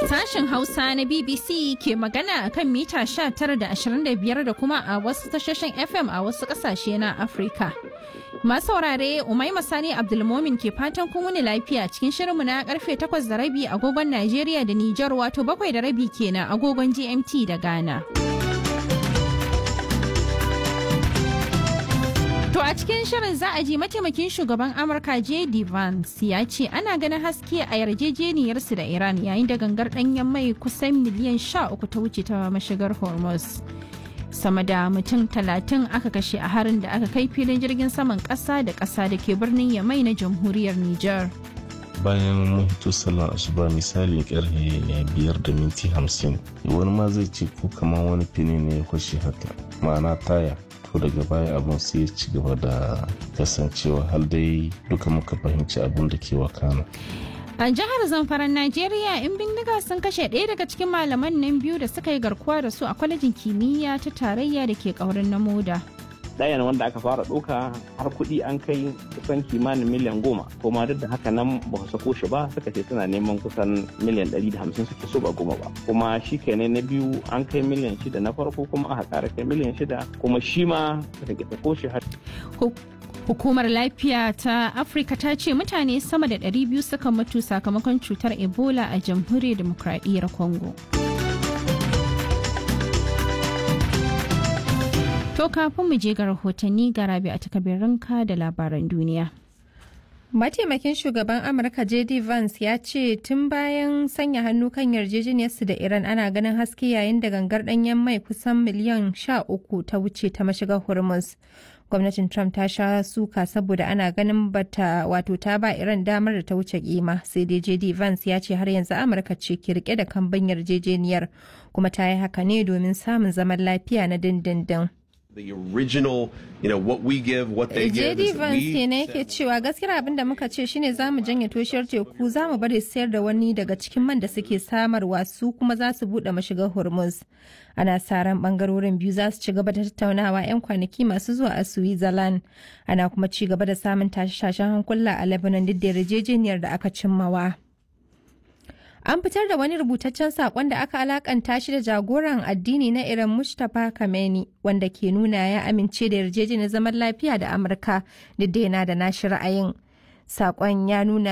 Sashen Hausa na BBC ke magana a kan mita 19 da 25 da kuma a wasu tashoshin FM a wasu ƙasashe na Afirka. Masu saurare Umaima Sani Abdulmomin ke fatan kun wuni lafiya cikin shirinmu na karfe 8 da rabi agogon Najeriya da Nijar wato bakwai da rabi kenan agogon GMT da Ghana. To a cikin shirin za a ji mataimakin shugaban Amurka J.D. Vance ya ce ana ganin haske a yarjejeniyarsu da Iran yayin da gangar ɗanyen mai kusan miliyan sha uku ta wuce ta mashigar Hormuz. Sama da mutum talatin aka kashe a harin da aka kai filin jirgin saman ƙasa da ƙasa da ke birnin Yamai na jamhuriyar Nijar. bayan mun hito sallar asuba misali karfe biyar da minti hamsin wani ma zai ce ko kamar wani fini ne ya kwashe haka ma'ana taya to daga baya abun sai ya ci gaba da kasancewa har dai duka muka fahimci abun da ke wakana A jihar Zamfaran Najeriya, in bindiga sun kashe ɗaya daga cikin malaman nan biyu da suka yi garkuwa da su a kwalejin kimiyya ta tarayya da ke ƙaurin na moda. ɗayan wanda aka fara ɗauka har kuɗi an kai kusan kimanin miliyan goma kuma duk da haka nan ba su sako shi ba suka ce suna neman kusan miliyan ɗari da hamsin suke so ba goma ba kuma shi kenan na biyu an kai miliyan shida na farko kuma aka ƙara kai miliyan shida kuma shi ma suka ke sako shi har. Hukumar lafiya ta Afirka ta ce mutane sama da 200 suka mutu sakamakon cutar Ebola a jamhuriyar demokradiyyar Congo. To kafin mu je ga rahotanni ga rabi a takabirinka da labaran duniya. Mataimakin shugaban Amurka JD Vance ya ce tun bayan sanya hannu kan yarjejeniyarsu da Iran ana ganin haske yayin da gangar ɗanyen mai kusan miliyan sha uku ta wuce ta mashigar Hormuz. Gwamnatin Trump ta sha suka saboda ana ganin bata wato ta ba Iran damar da ta wuce kima sai dai JD Vance ya ce har yanzu Amurka ce ke rike da kamban yarjejeniyar kuma ta yi haka ne domin samun zaman lafiya na dindindin. the original, you know, what we give, what they give. JD Vance kenan yake cewa gaskiya abin da muka ce shine za mu janye toshiyar teku za mu bari sayar da wani daga cikin man da suke samarwa su kuma za su buɗe mashigar Hormuz. Ana sa ran bangarorin biyu za su ci gaba da tattaunawa 'yan kwanaki masu zuwa a Switzerland. Ana kuma ci gaba da samun tashe-tashen hankula a Lebanon duk da yarjejeniyar da aka cimmawa. An fitar da wani rubutaccen saƙon da aka alakanta shi da jagoran addini na Iran Mustapha Khamenei wanda ke nuna ya amince da yarjejeniyar zaman lafiya da Amurka duk da yana da nashi ra'ayin. Saƙon ya nuna